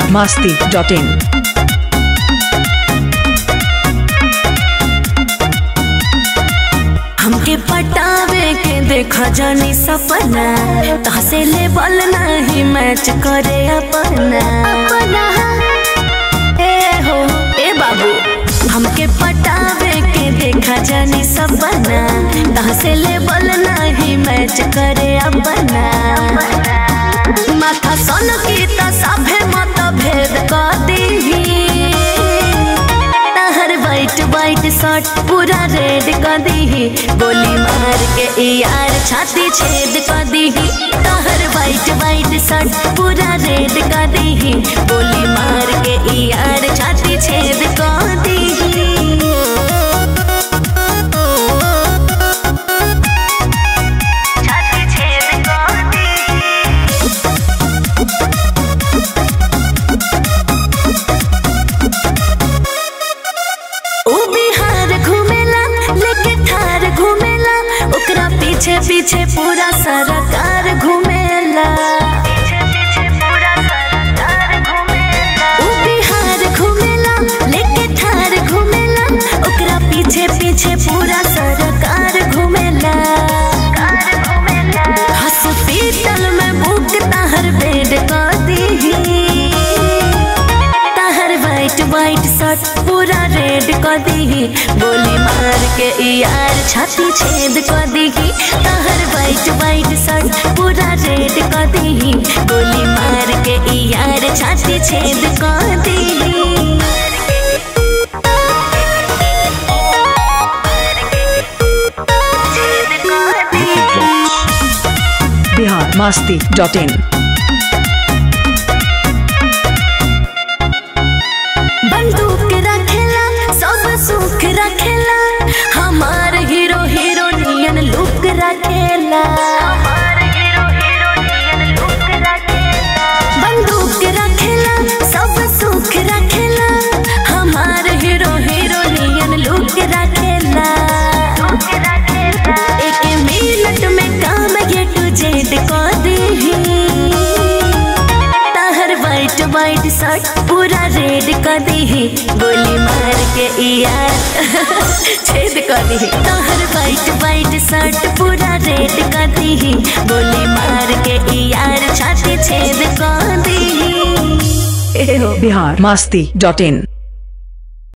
biharmasti.in हमके पटावे के देखा जानी सपना तहसे ले बल नहीं मैच करे अपना अपना ए हो ए बाबू हमके पटावे के देखा जानी सपना तहसे ले बल नहीं मैच करे अपना माथा सन की त सभे मत भेद कर दीही तहर वाइट वाइट शर्ट पूरा रेड कर दीही गोली मार के ई यार छाती छेद कर दीही तहर वाइट वाइट शर्ट पूरा रेड कर दीही गोली मार के ई यार छाती छेद कर दीही छाती छेद कर दीही ऊ बिहार घूमेला लेके थार घूमेला ओकरा पीछे पीछे पूरा सरकार घूमेला ऊ बिहार घूमेला लेके थार घूमेला ओकरा पीछे पीछे पूरा सरकार घूमेला हॉस्पिटल में बुक तहर बेड कर दीही तहर वाइट वाइट शर्ट पूरा रेड कर दीही गोली मार के ई यार छाती छेद कर दीही तहर वाइट वाइट शर्ट पूरा रेड कर दीही गोली मार के ई यार छाती छेद कर दीही biharmasti.in बंदूक रखेला सब सुख रखेला हमार हीरो हीरोनियन लुक रखेला बंदूक रखेला सब सुख रखेला हमार हीरो हीरोनियन लुक रखेला एक मिनट में काम ये टू जेड कर दीही तहर वाइट वाइट शर्ट पूरा रेड कर दीही गोली मार के ई यार छेद कर दीही तहर वाइट वाइट शर्ट पूरा रेड कर दीही गोली मार के ई यार छाती छेद कर दीही ए हो biharmasti.in